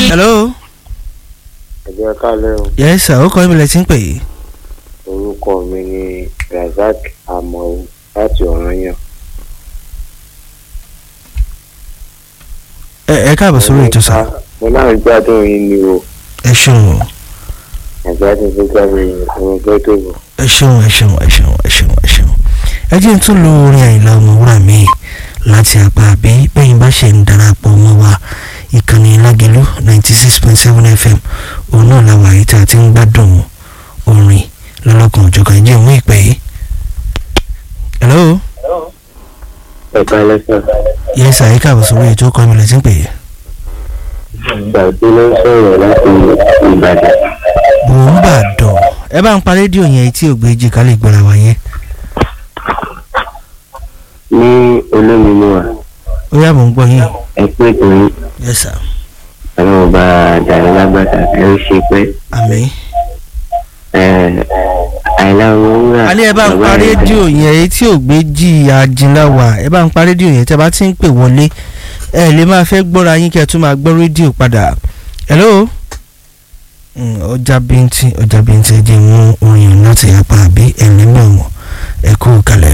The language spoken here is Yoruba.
hello. ẹ̀jẹ̀ kálẹ̀ o yes sir ó kọ́ ìbílẹ̀ tí ń pè é. orúkọ mi ni razak amọ̀ láti ọ̀ranyàn. ẹ ẹ káàbọ̀ sórí ètò sá. mo náà gbádùn yín ni o ẹ ṣeun o àgbàdo fúnka mi ọmọ fẹ́ tó bọ̀. ẹ ṣeun ẹ ṣeun ẹ ṣeun ẹ ṣeun ẹ ṣeun. ẹ jẹ́ n tún lo orin àyìnlá ọmọwúrà mi láti apá àbí bẹ́yìn bá ṣe ń darapọ̀ mọ́ wa ìkànnì lágẹ̀lú ninety six point seven fm òun náà làwọn àyè tí a ti ń gbádùn orin lọ́lọ́kan òjọ̀kan jẹ́ òun ìpè yìí. hello. ẹ̀ka lẹ́sàn yes sir ẹ káàbọ̀ sórí ètò ọkọ ìbílẹ̀ tí ń pè é. gbàgbé ló ń sọ̀rọ̀ láti ìbàdàn. mò ń bà dọ̀ ẹ bá ń pa rédíò yẹn tí ò gbé jì ká lè gbọ́ra wa yẹn. ní olómìnira wa ó yá mò ń gbọ́ yín. ẹ pé torí yes sir àwọn ọba àdàrẹ lágbàtà ẹ ń ṣe pé àmín. àìlá owó wúrà. a ní ẹ bá ń pa rédíò yẹn èyí tí ò gbé jì àjìnlá wà ẹ bá ń pa rédíò yẹn tí a bá ti ń pè wọlé ẹ lè máa fẹ́ gbọ́ra yín kí ẹ tún máa gbọ́ rédíò padà. hello. Mm, ọjà bíntín ọjà bíntín ẹ jẹ́ mú orin láti apá àbí ẹ̀lẹ́mọ̀ wọn ẹ kú kalẹ̀.